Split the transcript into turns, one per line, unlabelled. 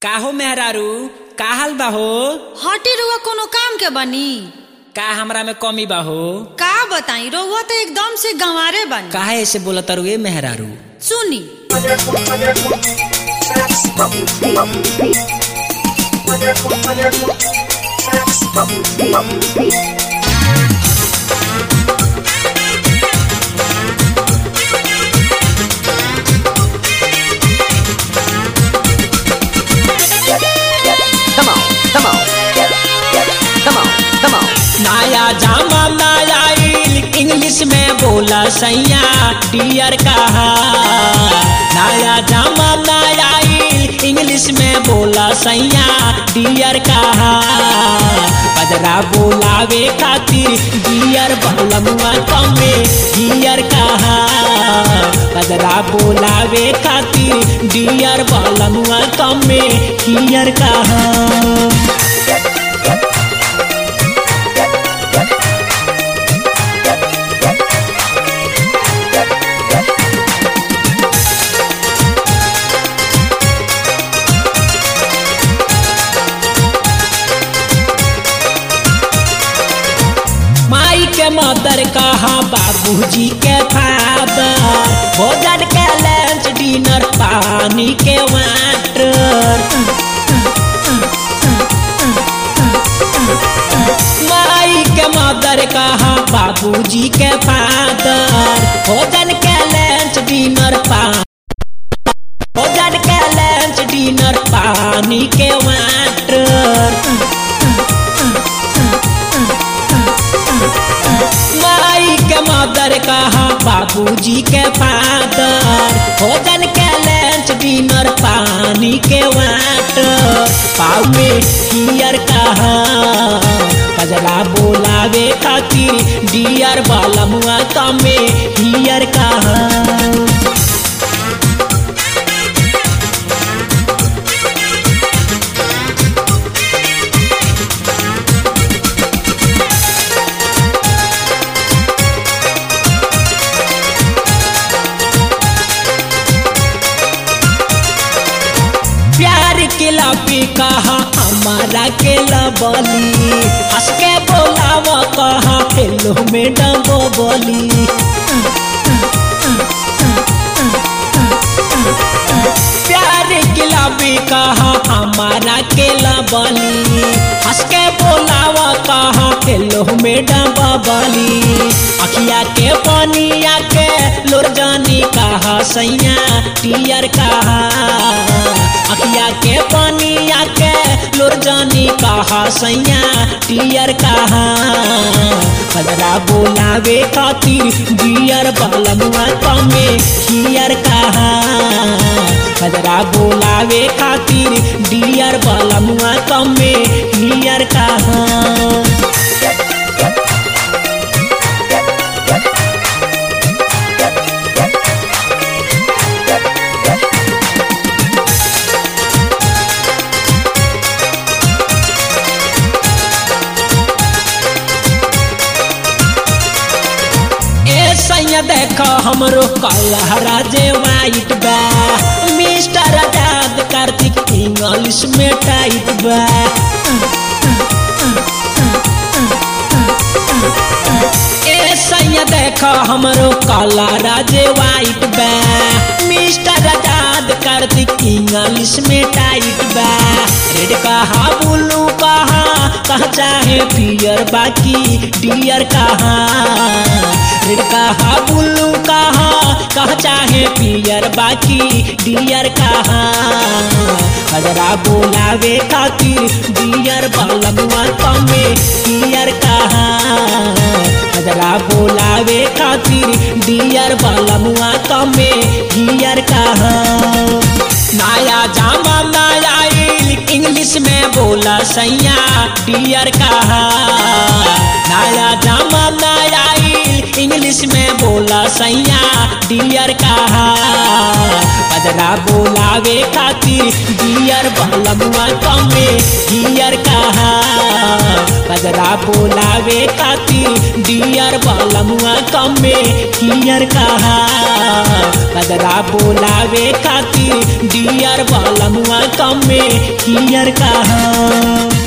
काहो मेहरारू का हाल बा हो
हटी रुआ कोनो काम के बनी
का हमरा में कमी बा हो
का बताई रउआ तो एकदम से गंवारे बनी
काहे ऐसे बोला तरुए मेहरारू
सुनी
Come on, come on. Come on, come on.
नया जमाना आइल इंग्लिश में बोला सैया डियर कहा नया जमाना आइल इंग्लिश में बोला सैया डियर कहा बजरा बोलावे खातिर डियर बलमुआ कमे डियर कहा बजरा बोलावे खातिर डियर बलमुआ कमे डियर कहा माई के मदर कहा बाबूजी के फादर भोजन के लंच डिनर पानी के वाटर माई के मदर कहा बाबूजी के फादर भोजन के लंच डिनर पानी भोजन के लंच डिनर पानी के वाटर माई के मदर कहा बाबूजी के फादर भोजन के लंच डिनर पानी के वाटर पाव में हियर कहा कजरा बोलावे खातिर डियर वाला मुआ तमे हियर कहा प्यार के लबी कहा हमारा के लबली हंस के बोलाव कहा हेलो मैडम बोली प्यार के लबी कहा हमारा के लबली हंस के बोलाव कहा हेलो मैडम बबली अखिया के पनिया के लोर जानी कहा सैया टियर कहा अखिया के पानिया के लोर जानी कहा सैया टियर कहा बजरा बोलावे खातिर बियर बलमुआ कमे हियर कहा बजरा बोलावे खातिर डियर बलमुआ कमे हियर कहा ए सैया देख हमरो कलहरा जे वाइट बा मिस्टर आजाद कार्तिक इंग्लिश में टाइट बा ए सैया देख हमरो कलहरा जे वाइट बा मिस्टर आजाद कार्तिक इंग्लिश में टाइट बा रेड कहा ब्लू कहा कहा चाहे पियर बाकी डियर कहा रेड कहा ब्लू कहा कहा चाहे पियर बाकी डियर कहा हजरा बोलावे खातिर डियर बलमुआ कमे डियर कहा हजरा बोलावे खातिर डियर बलमुआ कमे डियर कहा नया जमाना आइल इंग्लिश में बोला सैया डियर कहा नया जमाना आइल इंग्लिश में बोला सैया डियर कहा बजरा बोलावे खातिर डियर बलमुआ कमे डियर कहा बजरा बोलावे खातिर डियर बलमुआ कमे डियर कहा बजरा बोलावे खातिर डियर बलमुआ कमे डियर कहा